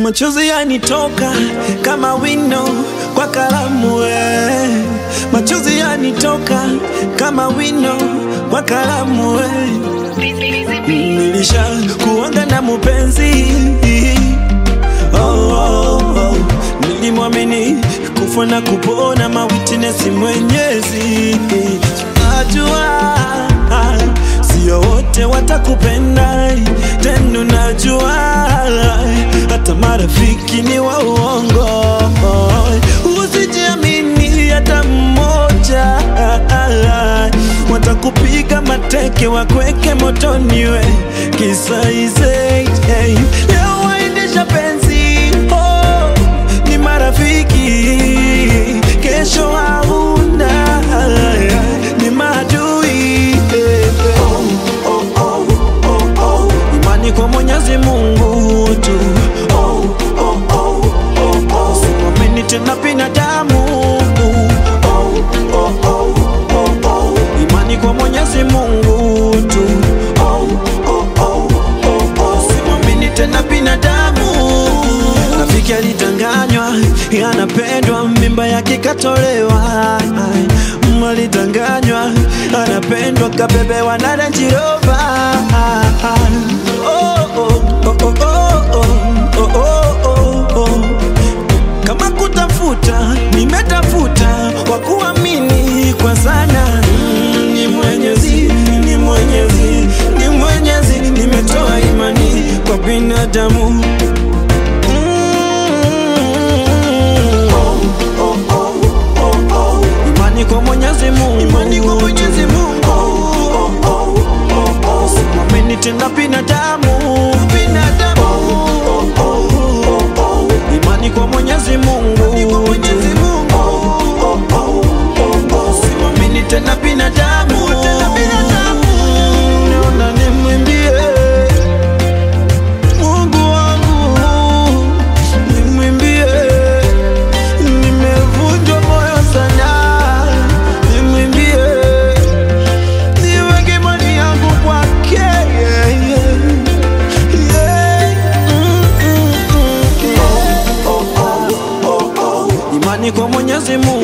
Machozi yanitoka kama wino kwa kalamu we. Machozi yanitoka kama wino kwa kalamu we. Nilisha kuanga na mupenzi oh, oh, oh. Nilimwamini kufa na kupona mawitness mwenyezi Najua sio wote watakupenda tena, najua hata marafiki ni wa uongo. Usijiamini hata mmoja, watakupiga mateke wakweke motoni we kisaize. Hey. Leo waendesha penzi oh, ni marafiki, kesho hauna ni maadui eh, eh. Imani kwa Mwenyezi Mungu tu oh, oh, oh, oh, oh. Usiamini tena binadamu oh, oh, oh, oh, oh. Imani kwa Mwenyezi Mungu tu oh, oh, oh, oh, oh. Usiamini tena binadamu Rafiki alitanganywa anapendwa, mimba yake katolewa. Alitanganywa anapendwa, kabebewa na Range Rover. Oh, oh, oh, oh, oh, oh, oh, oh, oh. Kama kutafuta nimetafuta, wa kuamini kwa sana Mm, ni Mwenyezi, ni Mwenyezi, ni Mwenyezi, nimetoa imani kwa binadamu Imani kwa Mwenyezi Mungu, imani kwa Mwenyezi Mungu. Usimwamini tena binadamu, binadamu. Imani kwa Mwenyezi Mungu, imani kwa Mwenyezi Mungu. Usimwamini tena binadamu, tena binadamu. Naona nimwimbie Mungu wangu, nimwimbie Nimevunjwa moyo sana, nimwimbie, niweke imani yangu kwake. yeah, yeah. Yeah. Mm, mm, mm, yeah. Imani kwa Mwenyezi Mungu